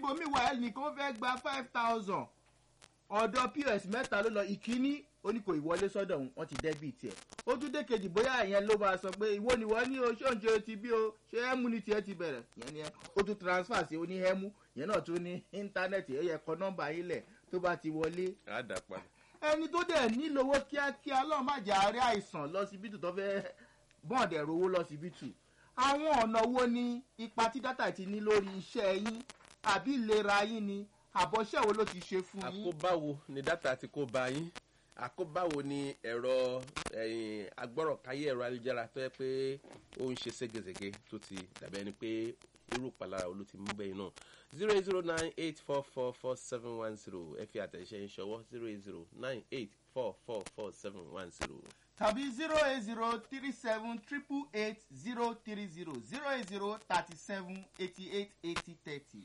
níbomi wà ẹnìkan fẹ́ gba five thousand ọ̀dọ̀ pos mẹ́ta ló lọ ìkíní ó ní kò ìwọlé sọ́dọ̀ òun wọ́n ti dẹ́bìtì ẹ̀ ó tún dé kejì bóyá ìyẹn ló máa sọ pé ìwọ ni wọ́n ní o ṣé òǹṣe ti bí o ṣé ẹ́mú ni tiẹ̀ ti bẹ̀rẹ̀ ìyẹn ni ẹ ó tún transfer sí oní ẹ́mú ìyẹn náà tún ní íńtánẹ́ẹ̀tì ẹ̀ yẹ kọ nọ́mbà yín lẹ̀ tó bá ti wọlé á dà padà. ẹni tó dẹ̀ nílò owó kíákíá lọ́ọ́ má jẹ́ àárẹ̀ àìsàn lọ́sibítù tó fẹ́ bọ́ọ̀dẹ̀ rówó lọ́sibítù àwọn ọ̀nà wo ni ipa tí dátà ti ní lórí iṣẹ́ yín àbí ìlera yín ni àbọ̀ṣẹ́ wo ló ti ṣe fún yín. àkóbáwo ni dátà ti kó ba yín àkóbáwo ni ẹ̀rọ ẹ̀yìn agbọ́rọ̀káyé ẹ̀rọ ayélujára tó yẹ pé ó ń ṣe ségesège tó ti dàbí ẹni pé irú ìpalára wo ló ti mú bẹ́yìn náà zero eight zero nine eight four four four seven one zero ẹ fi àtẹ̀ṣẹ́ ń ṣọwọ́ zero eight zero nine eight four four four seven one zero. tàbí zero eight zero three seven triple eight zero three zero zero eight zero thirty seven eighty eight eighty thirty.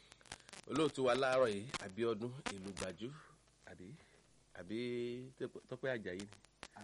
olóòtú wa láàárọ̀ yìí àbíọ́dún ìlú gbàjú àbí àbí tọ́pẹ́ àjàyí ni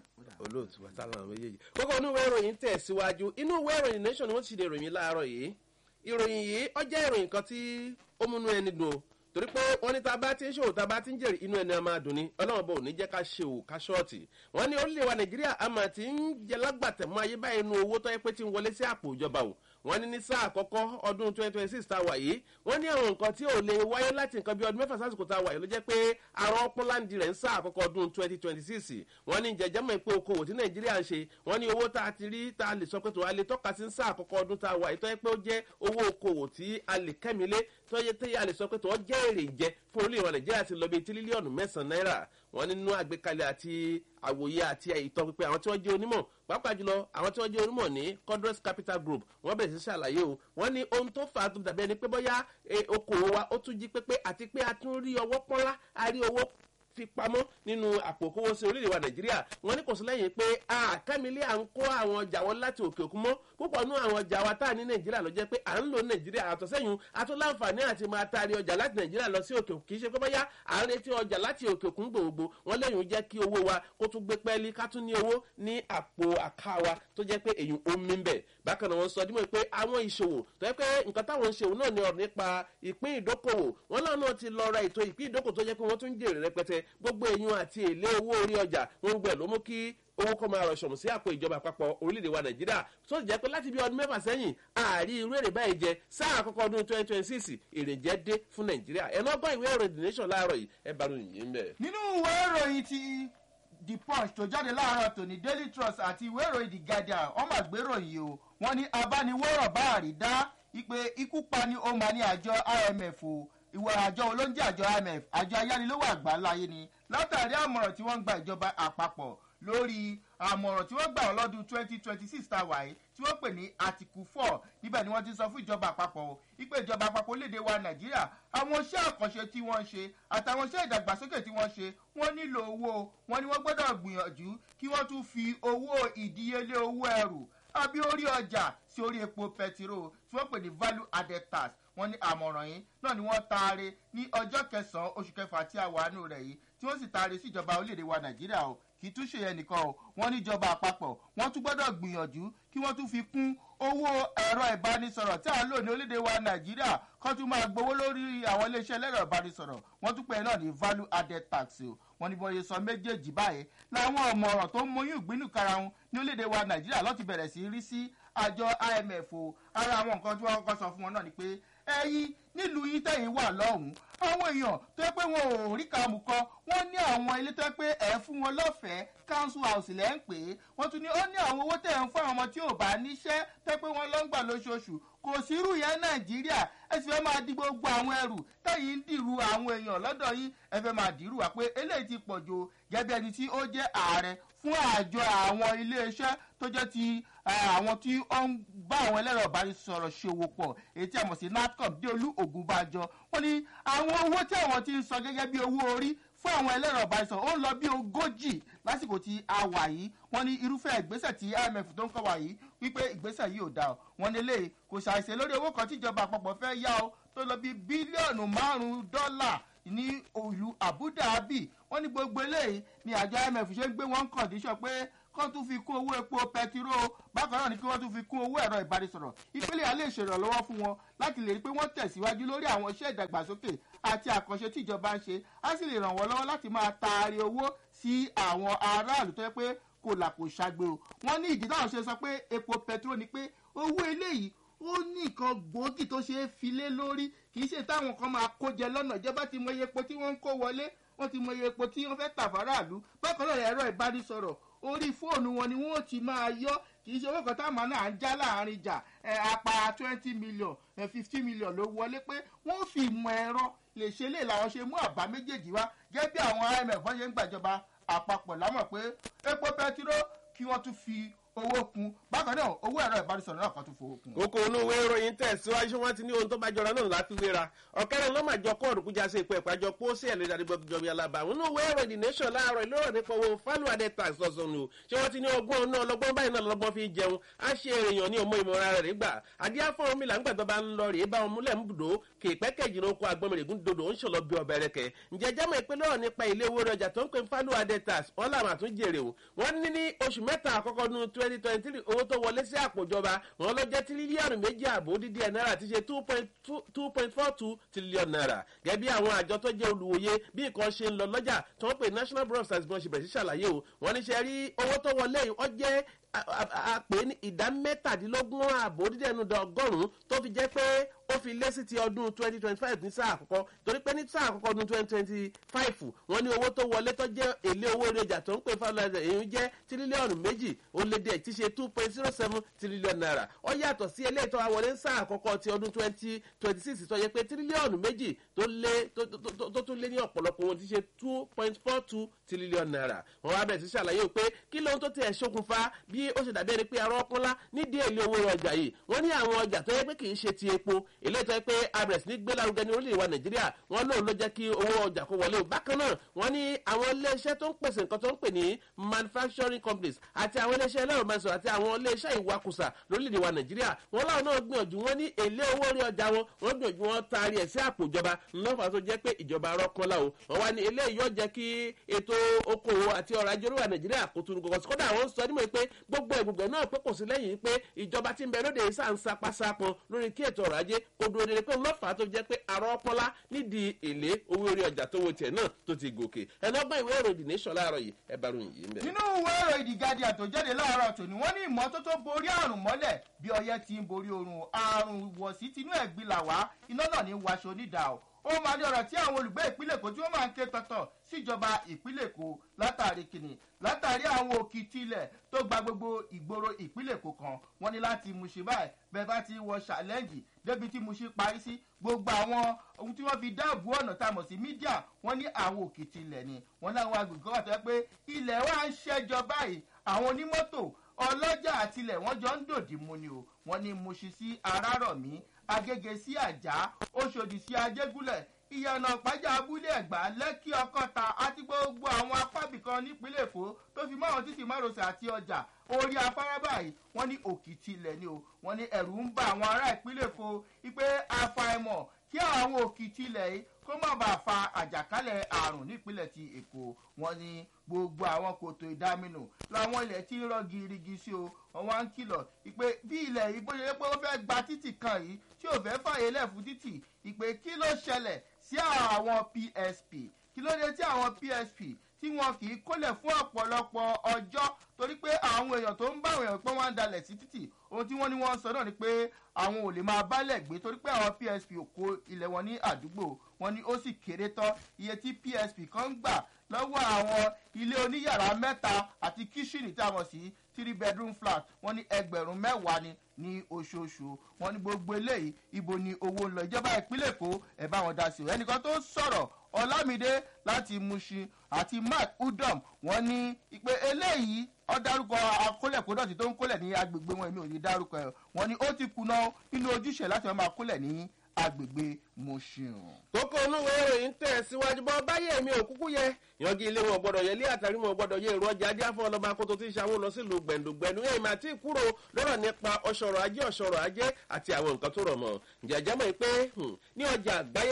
olóòtú wa sálà àwọn méjèèjì. kókó inú ìwé ìròyìn tẹ̀síwájú inú ìwé ìròyìn nation ni wọ́n ti ṣe ìròyìn láàárọ̀ yìí ìròyìn yìí ó jẹ́ ìròyìn kan tí ó múnú ẹni dùn o torí pé wọ́n ní tá a bá ti ń ṣòwò tá a bá ti ń jèrè inú ẹni a máa dùn ni ọlọ́run bò ní jẹ́ ká ṣe òwò ká ṣọ́ọ̀tì wọ́n ní orílẹ̀ wa nàìjíríà a máa ti ń jẹ lágbàtẹ̀mọ́ ayé báyìí nu owó tó yẹ pé ti ń wọlé sí àpò ìjọba o wọ́n ní ní sáà àkọ́kọ́ ọdún twenty twenty six tá a wà yìí wọ́n ní àwọn nǹkan tí ò lè wáyé láti nǹkan bí ọdún mẹ́fà sásìkò tá a wà yìí ló jẹ́ pé àrùn ọpọláńdì rẹ̀ ń sáà àkọ́kọ́ ọdún twenty twenty six wọ́n ní jẹjẹ́ mọ̀ pé okòwò tí nàìjíríà ń ṣe wọ́n ní owó tá a ti rí tá a lè sọ pé tó a lè tọ́ka sí sáà àkọ́kọ́ ọdún tá a wà yìí tó yẹ pé ó jẹ́ owó okòwò tí a lè kẹ́milé tó yẹ tẹ́yẹ a lè sọ pé tó jẹ́ èrè jẹ fún orílẹ̀ wa nàìjíríà ti lọ bí tírílíọ̀nù mẹ́sàn-án náírà wọ́n nínú àgbékalẹ̀ àti àwòye àti ìtọ́ pípẹ́ àwọn tí wọ́n jẹ́ onímọ̀ pàápàá jùlọ àwọn tí wọ́n jẹ́ onímọ̀ ní codres capital group wọ́n bẹ̀rẹ̀ sí ṣàlàyé o wọ́n ní ohun tó fà á tó dàbí ẹni pé bóyá okòwò wa ó tún jí pépé àti pé a tún rí ọwọ́ pọ́nlá a rí owó fi pamọ́ nínú àpò kówó sí orílẹ̀-èdè wa nàìjíríà wọ́n ní kò sí lẹ́yìn pé àkàmílẹ̀ à ń kó àwọn ọjà wọn láti òkè òkun mọ́ púpọ̀ nú àwọn ọjà wa tá a ní nàìjíríà ló jẹ́ pé à ń lò nàìjíríà àtọ̀ sẹ́yìn àtún láǹfààní àti máa taari ọjà láti nàìjíríà lọ sí òkè òkun kì í ṣe pé bóyá à ń retí ọjà láti òkè òkun gbòògbò wọ́n lẹ́yìn jẹ́ kí owó wa kó tún gbé pẹ́ẹ́lí ká tún ní owó ní àpò àká wa tó jẹ́ pé èyí ó mí bẹ̀ bákan náà wọ́n sọ dímọ̀ pé àwọn ìṣòwò tó yẹ pé nǹkan táwọn ń ṣòwò náà ní ọ̀rọ̀ nípa ìpín ìdókòwò wọ́n láwọn náà ti lọ ra ètò ìpín ìdókòwò tó jẹ́ pé wọ́n tún jèrè rẹpẹtẹ gbogbo èèyàn àti èlé owó orí ọjà wọn gbẹ ló mú kí owó kọ́ máa rọ̀ṣọ̀mù sí àpò ìjọba àpapọ̀ orílẹ̀-èdè wa nàìjíríà tó jẹ́ pé láti bí ọdún mẹ́fà sẹ́yìn ààrí irú èrè báyìí jẹ sáà àkọ́kọ́ ọdún twenty twenty six èrè jẹ́ dé fún nàìjíríà ẹ̀ náà gbọ́ ìwé ìròyìn the nation láàárọ̀ yìí ẹ bá ròyìn yìí ń bẹ̀. nínú ìwé ìròyìn ti the punch tó jáde láàárọ̀ tòní daily trust àti ìwé ìròyìn the guardian ọmọ àgbéròyìn o wọn ní abániwọ̀rọ̀ bá àrídá ipe ikú pa ni ó máa ní àjọ imf o ìwà àjọ olóúnjẹ àjọ imf àjọ ayánilówó àgbáláyé ni látàrí àmọ̀ràn tí wọ́n ń gba ìjọba àpapọ̀ lórí àmọ̀ràn tí wọ́n gbà ọ́ lọ́dún twenty twenty six tá a wà yìí tí wọ́n pè ní article four níbẹ̀ ni wọ́n ti sọ fún ìjọba àpapọ̀ o ipe ìjọba àpapọ̀ léde wa nàìjíríà àwọn iṣẹ́ àkànṣe tí wọ́n ń ṣe àtàwọn iṣẹ́ ìdàgbàsókè tí wọ́n ṣe wọ́n nílò owó wọn ni wọ́n gbọ́dọ̀ gbìyànjú kí wọ́n tún fi owó ìdíyelé owó ẹrù àbí orí ọjà sí orí epo pẹtiró tí wọ́n pè ní value added tax wọ́n ní àmọ̀ràn yìí náà ni wọ́n taare ní ọjọ́ kẹsàn-án oṣù kẹfà tí a wà nù rẹ̀ yìí tí wọ́n sì taare sí ìjọba orílẹ̀-èdè wa nàìjíríà o kì í tún ṣe yẹn nìkan o wọ́n ní ìjọba àpapọ̀ wọ́n tún gbọ́dọ̀ gbìyànjú kí wọ́n tún fi kún owó ẹ̀rọ ìbánisọ̀rọ̀ tí à ń lò ní orílẹ̀-èdè wa nàìjíríà kọ́ tún máa gbowó lórí àwọn iléeṣẹ́ ẹlẹ́rọ ìbánisọ̀rọ̀ wọ́n tún pè é náà ní value added tax o wọ́n ní bọ́n ṣe sọ méjèèjì báyìí làwọn ọ̀mọ̀ràn tó ń mọyún ìgbínú karahun ní orílẹ̀-èdè wa nàìjíríà lọ́ọ́ ti bẹ̀rẹ̀ sí rí sí àjọ imf o ara àwọn nǹkan tí wọ́n kọ́kọ́ sọ fún wọn náà ni pé ẹyin nílùú yín tẹ̀yìn wà lọ́hùn-ún àwọn èèyàn tó yẹ pé wọn ò rí kàmù kan wọ́n ní àwọn ilé tó yẹ pé ẹ̀ fún wọn lọ́fẹ̀ẹ́ council house lẹ́ ń pè é wọ́n tún ní ó ní àwọn owó tẹ̀ ń fún àwọn ọmọ tí ò bá níṣẹ́ tó yẹ pé wọ́n lọ ń gbà lóṣooṣù kò sí irú yẹn nàìjíríà ẹ sì fẹ́ máa di gbogbo àwọn ẹrù tẹ̀yìn ń dìrú àwọn èèyàn lọ́dọ̀ yín ẹ fẹ́ máa dìrú wa pé eléyìí ti pọ̀ jù gẹ́gẹ́ ẹni tí ó jẹ́ ààrẹ fún àjọ àwọn iléeṣẹ́ tó jẹ́ ti àwọn tí ó ń bá àwọn ẹlẹ́rọ ìbánisọ̀rọ̀ ṣòwò pọ̀ èyí tí a mọ̀ sí natcom déolú ògúnbàjọ wọ́n ní àwọn owó tí àwọn ti ń sọ gẹ́gẹ́ bí owó orí fún àwọn ẹlẹ́rọ ìbánisọ̀rọ̀ ó ń lọ bí ogójì lásìkò tí a wà yìí wọ́n ní irúfẹ́ ìgbésẹ̀ tí imf tó ń kọ́ wà yìí wípé ìgbésẹ̀ yìí ò dá o wọ́n ní lè kò ṣàìṣe lórí owó kan tíjọba àpapọ̀ fẹ́ yá o tó lọ bí bílíọ̀nù márùn-ún dọ́là ní ìlú abu dhabi wọ́n ní gbogbo eléyìí ni àjọ imf ṣe ń gbé wọn kọ̀díṣọ̀ pé kán tún fi kún owó epo pẹtiró bákan náà ni kí wọ́n tún fi kún owó ẹ̀rọ ìbánisọ̀rọ̀ ìpínlẹ̀ alẹ́ ìṣèrànlọ́wọ́ fún wọn láti lè rí pé wọ́n tẹ̀síwájú lórí àwọn iṣẹ́ ìdàgbàsókè àti àkànṣe tí ìjọba ń ṣe á sì lè ràn wọ́n lọ́wọ́ láti máa taari owó sí àwọn aráàlú tó yẹ pé kò là kò ṣàgbé o wọ́n ní ìdí táwọn ṣe sọ pé epo pẹtiró ni pé owó eléyìí ó ní nǹkan gbòógì tó ṣe é filé lórí kì í ṣe táwọn kan máa kó jẹ lọ́nà ìjọba ti mọ iye epo tí wọ́n ń kó wọlé wọ́n ti mọ iye epo tí wọ́n fẹ́ tà fáráàlú bákan náà ẹ̀rọ ìbánisọ̀rọ̀ orí fóònù wọn ni wọ́n ti máa yọ kì í ṣe owó kan táwọn náà ń já láàrin ìjà ẹ̀ apá twenty million ẹ̀ fifty million ló wọlé pé wọ́n fi ìmọ̀ ẹ̀rọ lè ṣe lè làwọn ṣe mú àbá méjèèjì wá gẹ́gẹ́ bí àwọn imf wọ́n ṣe ń gbàjọba àpapọ̀ lámọ̀ pé epo pẹtiró kí wọ́n tún fi owó kun bákan náà owó ẹ̀rọ ìbánisọ̀rọ̀ náà kan tún fowó kun. kókó inú ìwé ìròyìn tẹ̀síwájú wọn ti ní ohun tó bá jọra náà láti wéra ọ̀kẹ́rẹ́ ló máa jọ kóòdù kújà sí ipò ìpàjọ pósí ẹ̀ lórí àdìgbò ìjọba alábà àwọn inú ìwé ìròyìn the nation láàárọ̀ ìlú nípa owó fálùwàdẹ tax ọ̀sán ni o ṣé wọ́n ti ní ọgbọ́n náà lọ́gbọ́n báyìí náà lọ́gbọ́n fi jẹun á ṣe èèyàn ní ọmọ ìmọ̀ra rẹ̀ gbà adíá fún omi là ń gbàgbọ́ bá ń lọ rèé bá wọn múlẹ̀ ń bùdó kèépẹ́kẹ̀jì ní oko agbọ́mọ̀rẹ̀gún dodo ń ṣọlọ bí ọbẹ̀ rẹ̀ kẹ̀ ǹjẹ́ jámọ̀ ìpínlẹ̀ ọ̀rọ̀ nípa ilé owó ọjà tó ń pè fálùwàdẹ tax wọn làwọn àtún jèrè o wọ́n ní ní oṣù mẹ́ta àkọ́kọ́ nu twenty twenty three owó tó wọlé sí àpòjọba wọn lọ jẹ́ tírílíọ̀nù méjì àbò dídí ẹ̀ náírà ti ṣe two point four two tírílíọ̀nù náírà gẹ́gẹ́ bí àwọn àjọ tó jẹ́ olùwòye bí nǹkan ṣe ń lọ lọ́jà tó ń pè national bureau of statistics bọ́n ṣe bẹ̀rẹ̀ sí ṣàlàyé o wọ́n ní ṣe rí owó tó wọlé yìí ó jẹ́ àpè ní ìdá mẹ́tàdínlógún àbò dídí ẹnu ọgọ́rùn-ún tó fi jẹ́ pé ó fi lé sí ti ọdún twenty twenty five ní sáà àkọ́kọ́ torí pé ní sáà àkọ́kọ́ ọdún twenty twenty five wọ́n ní owó tó wọlé tó jẹ́ èlé owó orí ọjà tó ń pè fáwọn ọjà èyí jẹ́ tírílíọ̀nù méjì ó lé díẹ̀ tí ṣe two point zero seven tírílíọ̀nù náírà ó yàtọ̀ sí eléyìí tó wá wọlé ní sáà àkọ́kọ́ ti ọdún twenty twenty six tó yẹ pé tírílíọ̀nù méjì tó lé tó tún lé ní ọ̀pọ̀lọpọ̀ wọn ti ṣe two point four two tírílíọ̀nù náírà wọ́n wá bẹ̀rẹ̀ sí ṣàlàyé pé kí lóhun tó tiẹ̀ ṣokùnfà bí ó ṣe dàbí ẹni pé arọ́ ọpọlá nídìí èlé owó ọjà yìí wọ́n ní àwọn ọjà tó yẹ pé kì í ṣe ti epo eléyìí tó yẹ pé abẹ̀rẹ̀ sí ní gbé lárugẹ ní orílẹ̀-èdè wa nàìjíríà wọ́n lóun ló jẹ́ kí owó ọjà kó wọlé o bákan náà wọ́n ní àwọn iléeṣẹ́ tó ń pèsè nǹkan tó ń pè ní manufacturing companies àti àwọn iléeṣẹ́ ẹlẹ́rọ mẹ́sàn àti àwọn iléeṣẹ́ ìwakùsà lórílẹ̀-èdè wa nàìjíríà wọ́n láwọn náà gbìyànjú wọ́n ní èlé owó orí ọjà wọn wọ́n gbìyànjú wọn taari ẹ̀ sí àpò ìjọba lọ́fà tó jẹ́ pé ìjọba arọ́kànlá o wọ́n wá ní eléyìí yóò jẹ́ kí ètò okòwò àti ọrọ̀ ajé orílẹ̀ nàìjíríà kò tún gọ̀gọ̀ sí kódà àwọn ń sọ nímọ̀ pé gbogbo ẹ̀gbùgbẹ̀ náà pé kò sí lẹ́yìn pé ìjọba ti ń bẹ lóde ìsà ń sapasapọn lórí kí ètò ọrọ̀ ajé kò dúró dédé pé lọ́fà tó jẹ́ pé àrọ́ ọpọlá nídìí èlé owó orí ọjà tó wo tiẹ̀ náà tó ti gòkè ẹlọ́gbọ́n ìwé ìròyìn nation láàárọ̀ yìí ẹ bá ròyìn yìí ń bẹ̀. nínú ìwé ìròyìn the guardian tó jáde láàárọ̀ tòní wọ́n ní ìmọ́tótó borí àrùn mọ́lẹ̀ bí ọyẹ́ ti ń borí oorun àrùn wọ̀sí tinú ẹ̀gbin là wá iná náà ní wàṣọ onídàá o ó máa ní ọ̀rọ̀ tí àwọn olùgbé ìpínlẹ̀ èkó tí wọ́n máa ń ké tọ̀tọ̀ síjọba ìpínlẹ̀ èkó látàrí kìnnì látàrí àwọn òkìtì ilẹ̀ tó gba gbogbo ìgboro ìpínlẹ̀ èkó kan wọ́n ní láti Mushin báyìí bẹ́ẹ̀ bá ti wọ ṣàlẹ́ǹjì débi tí Mushin parí sí gbogbo àwọn ohun tí wọ́n fi dáàbò ọ̀nà tá a mọ̀ sí mídíà wọ́n ní àwọn òkìtì ilẹ̀ ni wọ́n láwọn agbègbè kan wà tó yẹ pé ilẹ̀ wa ń ṣẹ́jọ báyìí àwọn onímọ́tò ọlọ́jà àtilẹ̀ wọ́n jọ ń dòdì mu ni o wọ́n ní Mushin sí arárọ̀mí agége sí àjà oṣòdì sí ajégúnlẹ̀ ìyànà ìpájà abúlé ẹ̀gbá lẹ́kí ọkọ̀ta àti gbogbo àwọn apábìkan nípínlẹ̀ èkó tó fi mọ́ àwọn títì márosẹ̀ àti ọjà orí afárá báyìí wọ́n ní òkìtì ilẹ̀ ni o wọ́n ní ẹ̀rù ń bà àwọn ará ìpínlẹ̀ èkó wípé àfàìmọ̀ kí àwọn òkìtì ilẹ̀ yìí kó má bàa fa àjàkálẹ̀ àrùn nípínlẹ̀ ti èkó wọ́n ní gbogbo àwọn kòtò ìdáminù làwọn ilẹ̀ tí ń rọ girigi sí o wọ́n wá ń kìlọ̀ ìpè bí ilẹ̀ yìí bó ṣe yẹ pé ó fẹ́ gba títì kan yìí tí ò fẹ́ fàyè lẹ̀ fún títì ìpè kí ló ṣẹlẹ̀ sí àwọn psp kí ló dé tí àwọn psp tí wọn kì í kólẹ̀ fún ọ̀pọ̀lọpọ̀ ọjọ́ torí pé àwọn èèyàn tó ń bá àwọn èèyàn pé wọ́n á dalẹ̀ sí títì ohun tí wọ́n ní wọ́n sọ náà ni pé àwọn ò lè máa bálẹ̀ gbé torí pé àwọn psp ò kó ilẹ̀ wọn ní àdúgbò wọn ni ó sì kéré tán iye tí psp kan ń gbà lọ́wọ́ àwọn ilé oníyàrá mẹ́ta àti kíṣìnì tí a mọ̀ sí three bedroom flat wọ́n ní ẹgbẹ̀rún mẹ́wàá ni ní oṣooṣù wọ́n ní gbogbo eléyìí ibo ni owó ń lọ ìjọba ìpínlẹ̀ èkó ẹ̀ bá wọn dá sí o ẹnìkan tó sọ̀rọ̀ ọlámídé láti Mushin àti mark udom wọ́n ní ìpè eléyìí ọ dárúkọ akólẹ̀kódọ̀tì tó ń kólẹ̀ ní agbègbè wọn èmi ò ní dárúkọ ẹ̀ wọ́n ní ó ti kùnà nínú ojúṣe láti máa kólẹ̀ ní agbègbè Mushin. kókó olúwo ìròyìn tẹ̀ síwájú bọ́ báyé mi ò kúkú yẹ yangi ilé wọn gbọdọ̀ yẹ ilé àtàrí wọn gbọdọ̀ yẹ èrò ọjà adé àfọ ọlọ́ba kótó tí ń ṣàwọn lọ sílùú gbẹ̀ndùgbẹ̀ndù yẹn ìmọ̀ àti ìkúrò lọ́rọ̀ nípa ọ̀ṣọ̀rọ̀ ajé ọ̀ṣọ̀rọ̀ ajé àti àwọn nǹkan tó rọ̀ mọ́ jẹ̀jẹ̀ mọ̀ pé ní ọjà àgbáyé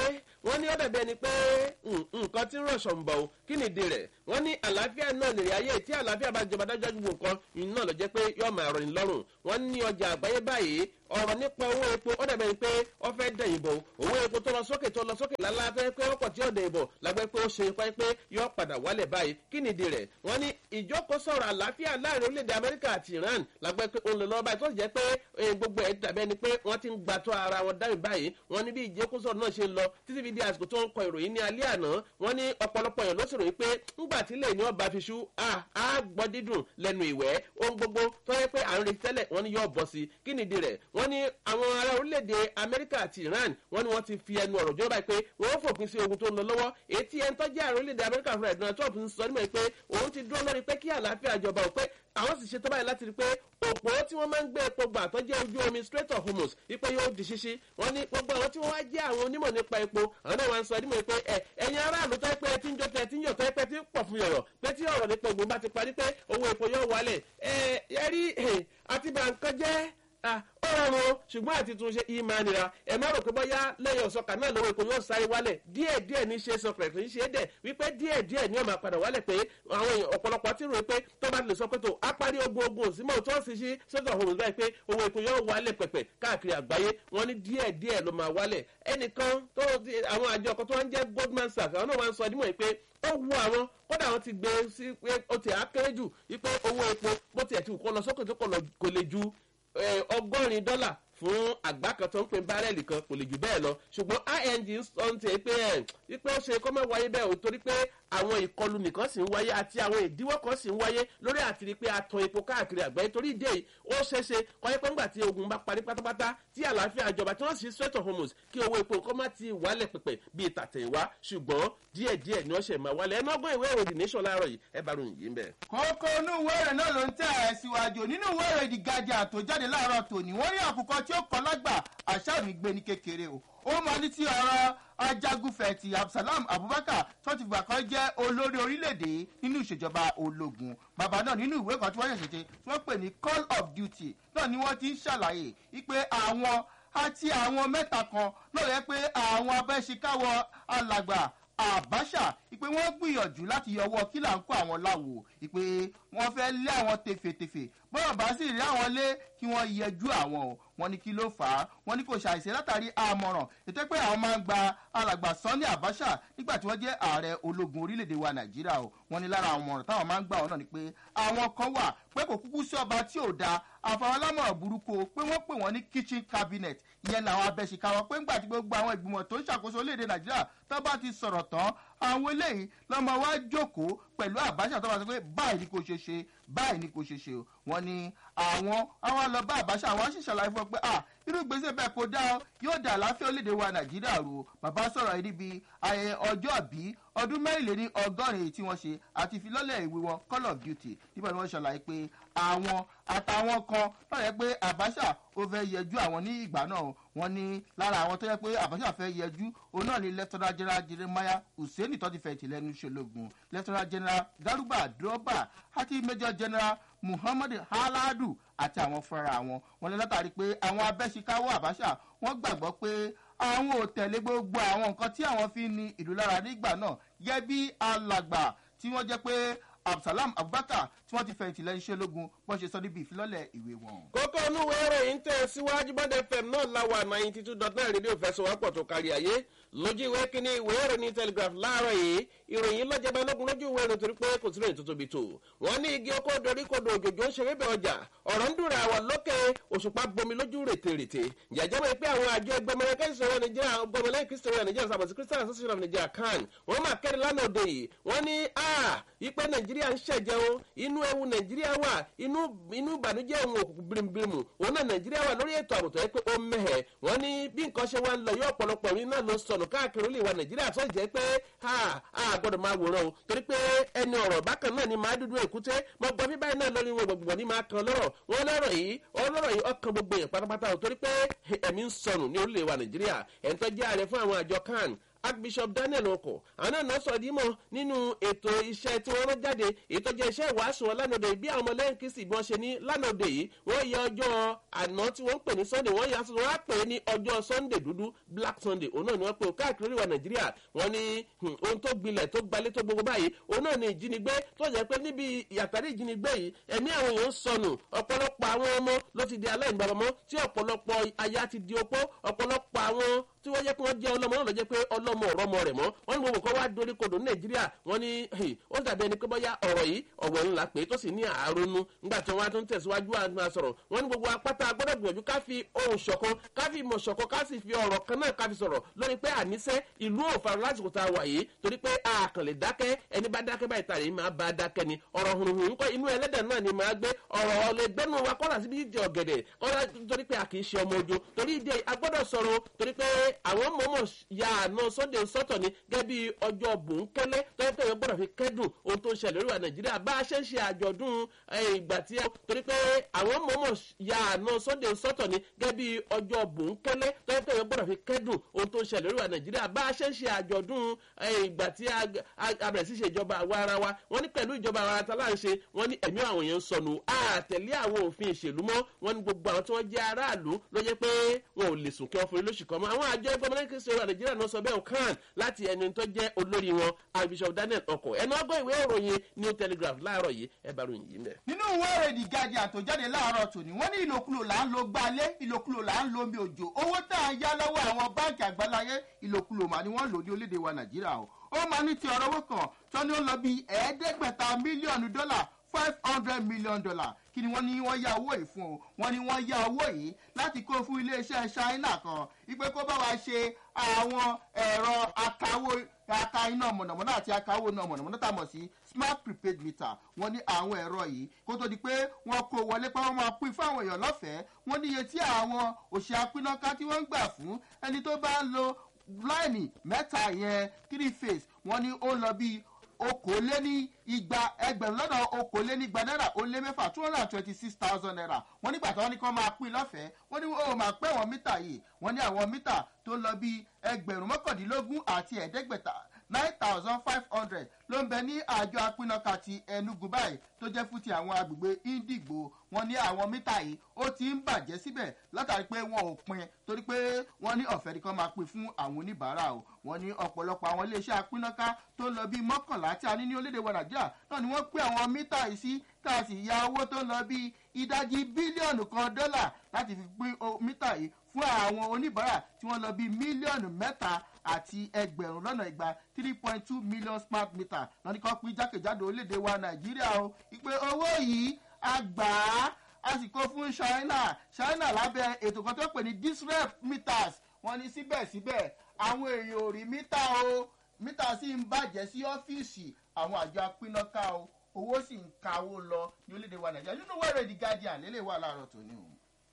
wọ́n ní ó dàbí ẹni pé nǹkan tí ń rọ̀ṣọ̀ ń bọ̀ o kí ni ìdí rẹ̀ wọ́n ní àlàáfíà náà nìrì ayé tí àlàáfíà bá jọba dájọ́ ju nǹkan iná lọ jẹ́ pé yóò máa rọ̀ ní lọ́rùn wọ́n ní ọjà àgbáyé báyìí ọ̀rọ̀ nípa owó epo ó dàbẹ̀ pé ó fẹ́ dẹ̀yìn bò owó epo tó lọ sókè tó lọ sókè lálá fẹ́ pé ó pọ̀ tí ó dẹ̀yìn bò lágbẹ́ pé ó ṣe pé pé yóò padà wálẹ̀ báyìí kí ni ìdí rẹ̀ wọ́n ní ìjókòó sọ̀rọ̀ àlàáfíà láàrin orílẹ̀-èdè amẹ́ríkà àti iran lágbẹ́ pé ó ń lọ lọ́wọ́ báyìí tó sì jẹ́ pé gbogbo ẹ̀ dàbẹ́ ni pé wọ́n ti ń gbàtọ́ ara wọn dáhùn báyìí wọ́n ní bí ìjókòó sọ̀rọ̀ náà ṣe ń lọ títí fi di àsìkò tó ń kọ ìròyìn ní alẹ́ àná wọ́n ní ọ̀pọ̀lọpọ̀ èèyàn ló sì ròyìn pé ńgbà tí lè ní ọba fi ṣú á gbọ́ dídùn lẹ́nu ìwẹ́ ohun gbogbo tó yẹ pé à ń retí tẹ́lẹ̀ wọ́n ní yóò bọ́ sí kí nìdí rẹ̀ wọ́n ní àwọn ará orílẹ̀-èdè amẹ́ríkà àti iran wọ́n ní wọ́n ti fi ẹnu ọ̀rọ̀ jọba pé wọ́n fòpin sí ogun tó ń lọ lọ́wọ́ etí ẹni tó jẹ́ àrùn orílẹ̀-èdè amẹ́ríkà fúnra donald trump ń sọ nímọ̀ pé òun ti dúró lórí pé kí àlàáfíà jọba ò pé àwọn sì ṣe tó báyìí láti rí pé òpó tí wọ́n máa ń gbé epo gbà tó jẹ́ ojú omi strait of hormuz wípé yóò di ṣíṣí wọ́n ní gbogbo àwọn tí wọ́n wá jẹ́ àwọn onímọ̀ nípa epo àwọn náà wọ́n sọ nímọ̀ pé ẹ ẹ̀yin aráàlú tó pé tí ń jọ tẹ tí ń yọ̀ tó pé tí ń pọ̀ fún yọ̀rọ̀ pé tí ọ̀rọ̀ nípa egbò bá ti parí pé owó epo yóò wálẹ̀ ẹ ẹ rí àti bàǹkan jẹ́ ó rọrùn ṣùgbọ́n àti tún ṣe ìmọ̀ nira ẹ má rò pé bóyá lẹ́yìn ọ̀sọ́kà náà lọ́wọ́ èkó yóò sáré wálẹ̀ díẹ̀ díẹ̀ ní ṣe sọkẹ̀rẹ̀ tó ń ṣe é dẹ̀ wípé díẹ̀ díẹ̀ ní ọmọ àpàdà wálẹ̀ pé àwọn èèyàn ọ̀pọ̀lọpọ̀ ti rò pé tó bá lè sọ pé tó á parí ogun ogun òsínmọ̀ tó ń sì ṣí sọ́dọ̀ ọ̀hún báyìí pé owó èkó yóò wálẹ̀ pẹ̀pẹ̀ káàkiri àgbáyé wọn ní díẹ̀ díẹ̀ ló máa wálẹ̀ ẹnìkan tó àwọn àjọ kan tó ń jẹ́ goldman sachs àwọn náà wá ń sọ nímọ̀ pé ó wu àwọn kódà àwọn ti gbé sí pé ó ti àkéré jù wípé owó epo bó tiẹ̀ ti kó lọ sókè tó kò lè ju ọgọ́rin dọ́là fún àgbá kan tó ń pin bárẹ́ẹ̀lì kan kò lè jù bẹ́ẹ̀ lọ ṣùgbọ́n ing sọ ń tẹ̀ pé ẹ̀ wípé ó ṣe kọ́ mọ́ wáyé bẹ́ẹ̀ o torí pé àwọn ìkọlù nìkan sì ń wáyé àti àwọn ìdíwọ́ kan sì ń wáyé lórí àtìrí pé a tan epo káàkiri àgbáyé torí ìdí èyí ó ṣeéṣe kọ́yẹ́ pé ńgbà tí ogun bá parí pátápátá tí àlàáfíà ìjọba tí wọ́n sì strait of hormuz kí owó epo kọ́ má ti wálẹ̀ pẹ̀pẹ̀ bíi tàtẹ̀wá ṣùgbọ́n díẹ̀díẹ̀ ni wọ́n ṣe máa wálẹ̀ ẹnọ́gbọ́n ìwé ìròyìn nation láàárọ̀ yìí ẹ bá ròyìn yìí ń bẹ̀. kókó inú ìwé ìròyìn náà ló ń tẹ̀ ẹ́ síwájú nínú ìwé ìròyìn the guardian tó jáde láàárọ̀ tòní wọ́n rí àkùkọ tí ó kọ́ lágbà àṣà mi gbé ní kékeré o ó máa ní tí ọ̀rọ̀ ajagunfẹ̀tì absalam abubakar tó ti gbà kan jẹ́ olórí orílẹ̀-èdè nínú ìṣèjọba ológun bàbá náà nínú ìwé kan tí wọ́n ṣẹ̀ṣẹ̀ ṣe tí wọ́n pè ní call of duty náà ni wọ́n ti ń ṣàlàyé wípé àwọn àti àwọn mẹ́ta kan náà yẹ pé àwọn abẹ́ṣekáwọ́ alàgbà àbáṣà ìpè wọ́n gbìyànjú láti yọwọ́ kí là ń kó àwọn láwo ìpè wọ́n fẹ́ lé àwọn tefetefe bọ́ọ̀ bá sì rí àwọn lé kí wọ́n yẹjú àwọn o wọ́n ní kí ló fà á wọ́n ní kò ṣàìsí látàrí àmọ̀ràn ètò pé àwọn máa ń gba alàgbà sanni àbáṣà nígbà tí wọ́n jẹ́ ààrẹ ológun orílẹ̀-èdè wa nàìjíríà o wọ́n ní lára àwọn ọ̀ràn táwọn máa ń gbà wọn náà ni pé àwọn kan wà pé kò kúkú sí ọba tí ò da àfọwọ́lámọ̀ràn burúkú o pé wọ́n pè wọ́n ní kitchen cabinet ìyẹn làwọn abẹ́sìkáwọ́ pé ńgbà tí gbogbo àwọn ìgbìmọ̀ tó ń ṣàkóso orílẹ̀-èdè nàìjíríà tó bá ti sọ̀rọ̀ tán àwọn eléyìí lọ́mọ wa jókòó pẹ̀lú àbáṣà tó bá sọ pé báyìí ni kò ṣe ṣe báyìí ni kò ṣe ṣe o wọ́n ní àwọn àwọn lọ bá àbáṣà àwọn sì ṣàlàyé fún ọ pé ah irú ìgbésẹ̀ bẹ́ẹ̀ kò dá ọ yóò dà láfíà orílẹ̀-èdè wa nàìjíríà rò bàbá sọ̀rọ̀ yìí níbi ayẹyẹ ọjọ́ bí ọdún mẹ́rìnléní ọgọ́rin tí wọ́n ṣe àti ìfilọ́lẹ̀ ìwé wọn call of duty nígbà tí wọ́n ṣàlàyé pé àwọn àtàwọn kan náà yẹ pé àbáṣà ó fẹ́ yẹjú àwọn ní ìgbà náà wọ́n ní lára àwọn tó yẹ pé àbáṣà fẹ́ yẹjú òun náà ni lieutenant general jeremiah hussein tó ti fẹ̀yìntì lẹ́nu ṣológun lieutenant general garuba droba àti major general muhammad haladu àti àwọn fúnra wọn wọn ní látàrí pé àwọn abẹ́síkáwọ́ àbáṣà wọ́n gbàgbọ́ pé àwọn ò tẹ̀lé gbogbo àwọn nǹkan tí àwọn fi ní ìlú lára nígbà náà gẹ́gẹ́ bí alàgbà tí wọ́n jẹ́ pé absalam abubakar tí wọ́n ti fẹ̀yìntì lẹ́yìn iṣẹ́ ológun bọ́n ṣe sọ níbi ìfilọ́lẹ̀ ìwé wọn. kókó olúwo ìròyìn tẹ̀ síwájú bọ́dẹ fm náà láwa ninety two dot nine rédíò fẹsọ̀wọ́pọ̀ tó kárí ayé lójú ìwé kínní ìwé ìròyìn telegraph láàárọ̀ yìí ìròyìn lọ́jàbá lógun lójú ìwé ìròyìn torí pé kò sí ìròyìn tó tóbi tó wọ́n ní igi oko dorí kodò òjòjò ń ṣeré bẹ ọjà ọ̀rọ̀ ń dùn àwọ̀ lókè òṣùpá bomi lójú rètèrètè jàjẹ́ mọ̀ pé àwọn àjọ ẹgbẹ́mọ̀lẹ́ kẹ́sìtìrì nàìjíríà ọgbọ̀mọlẹ́ kìsìtìrì nàìjíríà sàbọ̀sí christian association of nigeria can wọ́n máa kẹ́rin lánàá òde yìí wọ́n ní a ipe nàìjíríà ń ṣẹ̀jẹ̀ o inú ewu nàìjíríà wà inú inú ìbànújẹ́ òun òkùnkùn birimubirimu òun náà nàìjíríà wà lórí ètò àbùtọ̀ yẹ pé ó mẹ́hẹ̀ wọ́n ní bí nǹkan ṣe wá ń lọ yóò ọ̀pọ̀lọpọ̀ orin náà ló sọnù káàkiri olè wa nàìjíríà tó jẹ́ pé a a gbọ́dọ̀ máa wòran o torí pé ẹni ọ̀rọ̀ bákan náà ni máa dúdú èkúté mo gbọ́ bíbáyìí náà lórí wọn gbogbo ní máa kan lọ́rọ̀ wọn lọ́rọ̀ yìí ọlọ́rọ̀ yìí ọkàn gbogbo yẹn pátápátá o torí pé ẹ̀mí ń sọnù ní olè wa nàìjíríà ẹ̀ ń tọ́jú ààrẹ fún àwọn àjọ kan archbishop daniel ọkọ̀ àwọn náà sọ dímọ̀ nínú ètò iṣẹ́ tí wọ́n rán jáde ètò jẹ́ iṣẹ́ ìwàásù wọn lánàá òde bí àwọn ọmọlẹ́yìn kristi bí wọ́n ṣe ní lánàá òde yìí wọ́n yẹ ọjọ́ àná tí wọ́n ń pè ní sunday wọ́n yà wọ́n á pè é ní ọjọ́ sunday dúdú black sunday òun náà ni wọ́n pe káàkiri ìwà nàìjíríà wọ́n ní ohun tó gbilẹ̀ tó gbalẹ̀ tó gbogbo báyìí òun náà ni ìjínigbé tó jẹ́ pé níbi ìyàtàrí ìjínigbé yìí ẹ̀mí àwọn èèyàn ń sọnù ọ̀pọ̀lọpọ̀ àwọn ọmọ ló ti di aláìgbàmọ́ tí ọ̀pọ̀lọpọ̀ aya ti di opó ọ̀pọ̀lọpọ̀ àwọn tí wọ́n jẹ́ pé wọ́n jẹ́ ọlọ́mọ náà ló jẹ́ pé ọlọ́mọ ọ̀rọ̀ ọmọ rẹ̀ mọ́ wọ́n ní gbogbo kan wá dorí kodò ní nàìjíríà wọ́n ní ó dàbí ẹni pé bọ́yá ọ̀rọ̀ yìí ọ̀rọ̀ ńlá pé tó sì ní àárọ̀nù nígbà tí wọ́n á tún tẹ̀síwájú àgbà sọ̀rọ̀ wọ́n ní gbogbo apáta gbọ́dọ̀ gbìyànjú ká fi ohun ṣọ̀kan ká fi ìmọ̀ ṣọ̀kan ká sì fi ọ̀rọ̀ kan náà ká fi sọ̀rọ̀ lórí pé àníṣe ìlú òfarun lásìkò tá a wà yìí torí pé a kàn lè dákẹ́ ẹni bá dákẹ́ báyìí tàrí máa bá dákẹ́ ni ọ̀rọ̀ hùrùhùn ńkọ́ inú ẹlẹ́dẹ̀ náà ni máa gbé ọ̀rọ̀ ọ̀lẹ́gbẹ́nu wa kọ́ra síbi ìdí ọ̀gẹ̀dẹ̀ kọ́ra torí pé a kì í ṣe ọmọ ojo torí ìdí agbọ́dọ̀ sọ̀rọ̀ torí pé àwọn mọ̀mọ́ ya àná sunday sọ́tọ̀ ni gẹ́gẹ́ bí ọjọ́ bòńkẹ́lẹ́ tọ́jú pé wọ́n gbọ́dọ̀ fi kẹ́dùn ohun tó ń ṣẹlẹ̀ lórí wa nàìjíríà bá a ṣe ń ṣe àjọ̀dún ìgbà tí torí pé àwọn mọ̀mọ́ ya àná sunday sọ́tọ̀ ni gẹ́gẹ́ bí ọjọ́ bòńkẹ́lẹ́ tọ́jú pé wọ́n gbọ́dọ̀ fi kẹ́dùn ohun tó ń ṣẹlẹ̀ lórí wa nàìjíríà bá a ṣe ń ṣe àjọ̀dún ìgbà tí a bẹ̀rẹ̀ sí ṣe ìjọba àwa ara wa wọ́n ní pẹ̀lú ìjọba àwa ta láà ń ṣe wọ́n ní ẹ̀mí àwọn èèyàn ń sọnù àtẹ̀lé àwọn òfin ìṣèlú mọ́ wọ́n ní gbogbo àwọn tí wọ́n jẹ́ aráàlú ló jẹ́ pé wọn ò lè sùn kí wọ́n forí lóṣù kan mọ́ àwọn àjọ ẹgbẹ́ ọmọdé kìí ṣe wà nàìjíríà náà sọ bẹ́ẹ̀ kan láti ẹni tó jẹ́ olórí wọn archbishop daniel ọkọ̀ ẹnu ọgọ́ ìwé ìròyìn new telegraph láàárọ̀ yìí ẹ bá ròyìn yìí mẹ́. nínú ìwé èrèdì guardian tó jáde láàárọ̀ tòní wọ́n ní ìlòkulò là ń lo gbalé ìlòkulò là ń lo omi òjò owó tá à ń yá lọ́wọ́ àwọn báńkì àgbáláyé ìlòkulò mà ni wọ́n lò ní orílẹ̀-èdè wa nàìjíríà o ó máa ní ti ọ̀rọ̀ owó kan tó ní ó lọ bí ẹ̀ẹ́dẹ́gbẹ̀ta mílíọ̀nù dọ́là five hundred million dollar kí ni wọ́n ní wọ́n yá owó yìí fún o wọ́n ní wọ́n yá owó yìí láti kó fún iléeṣẹ́ china kan ipe kó bá wa ṣe àwọn ẹ̀rọ akawó aka iná mọ̀nàmọ́ná àti akawó iná mọ̀nàmọ́ná tá a mọ̀ sí smart prepaid meter wọ́n ní àwọn ẹ̀rọ yìí kó tó di pé wọ́n kó wọlé pé wọ́n máa pín fáwọn èèyàn lọ́fẹ̀ẹ́ wọ́n ní iye tí àwọn òṣè apínnáká tí wọ́n ń gbà fún ẹni tó bá ń lo láìní mẹ́ta yẹn three phase wọ́n ní ó lọ bíi okòóléní igba ẹgbẹ̀rún lọ́nà okòólénígba náírà ó lé mẹ́fà two hundred and twenty six thousand naira wọ́n nígbà tí wọ́n ní kí wọ́n máa pín lọ́fẹ̀ẹ́ wọ́n ní ó máa pẹ́ wọ́n mítà yìí wọ́n ní àwọn mítà tó lọ bí ẹgbẹ̀rún mọ́kàndínlógún àti ẹ̀ẹ́dẹ́gbẹ̀ta nine thousand five hundred ló ń bẹ ní àjọ apínnáka ti enugu báyìí tó jẹ́ fún ti àwọn agbègbè indigbo wọn ní àwọn mítà yìí ó ti ń bàjẹ́ síbẹ̀ látàrí pé wọn ò pin torí pé wọ́n ní ọ̀fẹ́ nìkan máa pin fún àwọn oníbàárà o wọ́n ní ọ̀pọ̀lọpọ̀ àwọn iléeṣẹ́ apínnáká tó ń lọ bíi mọ́kànlá tí a ní ní orílẹ̀-èdè wa nàìjíríà náà ni wọ́n pín àwọn mítà yìí sí tá a sì ya owó tó ń lọ bíi ìdajì bílíọ̀nù kan dọ́là láti fi pín mítà yìí fún àwọn oníbàárà tí wọ́n lọ bíi mílíọ̀nù mẹ́ta àti ẹgbẹ̀rún lọ́nà igba three point two million smart meter wọn ni kò pín jákèjádò orílẹ̀-èdè wa nàìjíríà o ìpè owó yìí a gbà á a sì kó fún china china lábẹ́ ètò kan tó pè ní disrep meters wọn ní síbẹ̀síbẹ̀ àwọn èèyàn ò rí mítà o mítà sì ń bàjẹ́ sí ọ́fíìsì àwọn àjọ apínnáká o owó sì ń kawó lọ ní orílẹ̀-èdè wa nàìjíríà nínú wẹ́rẹ̀ the guardian lélẹ̀ wà láàárọ̀ tòní o.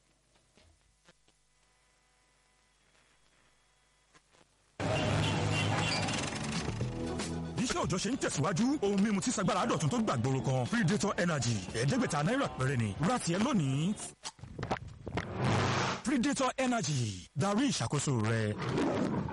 iṣẹ́ òòjọ́ ṣe ń tẹ̀síwájú ohun mímu tí sagbára dọ̀tun tó gbàgbóró kan predator energy ẹ̀ẹ́dẹ́gbẹ̀ta náírà péré ni ra tiẹ̀ lónìí. predator energy darí ìṣàkóso rẹ.